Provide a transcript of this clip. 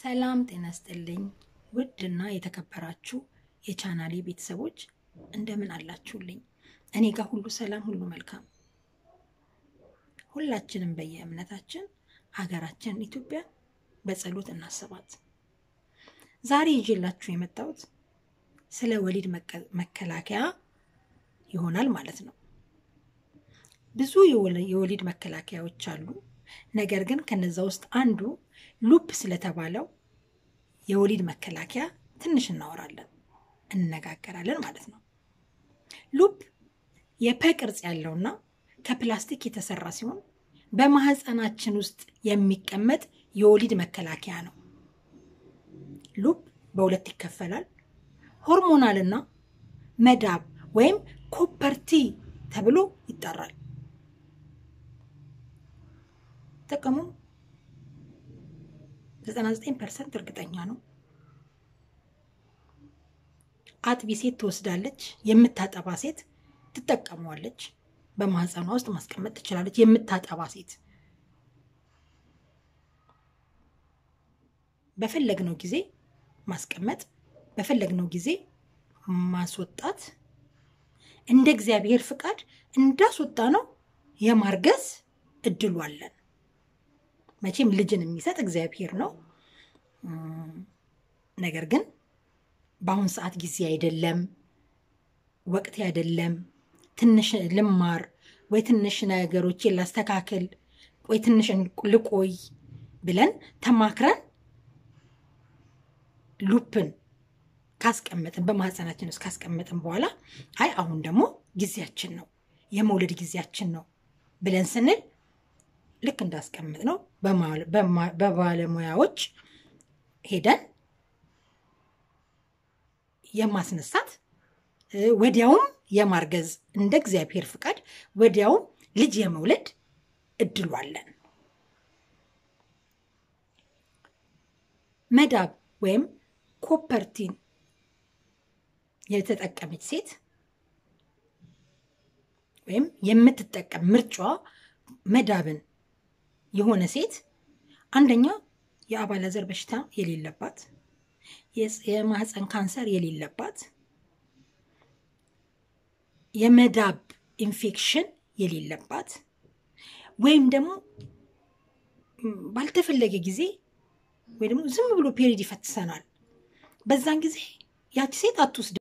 ሰላም ጤና ስጥልኝ። ውድና የተከበራችሁ የቻናሌ ቤተሰቦች እንደምን አላችሁልኝ? እኔ ጋር ሁሉ ሰላም፣ ሁሉ መልካም። ሁላችንም በየእምነታችን ሀገራችን ኢትዮጵያ በጸሎት እናስባት። ዛሬ ይዤላችሁ የመጣሁት ስለ ወሊድ መከላከያ ይሆናል ማለት ነው። ብዙ የወሊድ መከላከያዎች አሉ። ነገር ግን ከነዛ ውስጥ አንዱ ሉፕ ስለተባለው የወሊድ መከላከያ ትንሽ እናወራለን፣ እንነጋገራለን ማለት ነው። ሉፕ የፐ ቅርጽ ያለውና ከፕላስቲክ የተሰራ ሲሆን በማህፀናችን ውስጥ የሚቀመጥ የወሊድ መከላከያ ነው። ሉፕ በሁለት ይከፈላል። ሆርሞናልና መዳብ ወይም ኮፐርቲ ተብሎ ይጠራል። ጥቅሙ 99 ፐርሰንት እርግጠኛ ነው። አጥቢ ሴት ትወስዳለች። የምታጠባ ሴት ትጠቀመዋለች። በማህፀኗ ውስጥ ማስቀመጥ ትችላለች። የምታጠባ ሴት በፈለግነው ጊዜ ማስቀመጥ፣ በፈለግነው ጊዜ ማስወጣት፣ እንደ እግዚአብሔር ፍቃድ እንዳስወጣ ነው የማርገዝ እድሉ አለን። መቼም ልጅን የሚሰጥ እግዚአብሔር ነው። ነገር ግን በአሁን ሰዓት ጊዜ አይደለም፣ ወቅት አይደለም። ትንሽ ልማር ወይ ትንሽ ነገሮችን ላስተካክል ወይ ትንሽ ልቆይ ብለን ተማክረን ሉፕን ካስቀመጥን በማህፀናችን ውስጥ ካስቀመጥን በኋላ አይ አሁን ደግሞ ጊዜያችን ነው የመውለድ ጊዜያችን ነው ብለን ስንል ልክ እንዳስቀምጥ ነው በባለሙያዎች ሄደን የማስነሳት ወዲያውም የማርገዝ እንደ እግዚአብሔር ፍቃድ ወዲያውም ልጅ የመውለድ እድሉ አለን። መዳብ ወይም ኮፐርቲን የተጠቀመች ሴት ወይም የምትጠቀም ምርጫዋ መዳብን የሆነ ሴት አንደኛ የአባላዘር በሽታ የሌለባት፣ የማህፀን ካንሰር የሌለባት፣ የመዳብ ኢንፌክሽን የሌለባት ወይም ደግሞ ባልተፈለገ ጊዜ ወይ ደግሞ ዝም ብሎ ፔሪድ ይፈትሰናል። በዛን ጊዜ ያቺ ሴት አትወስድ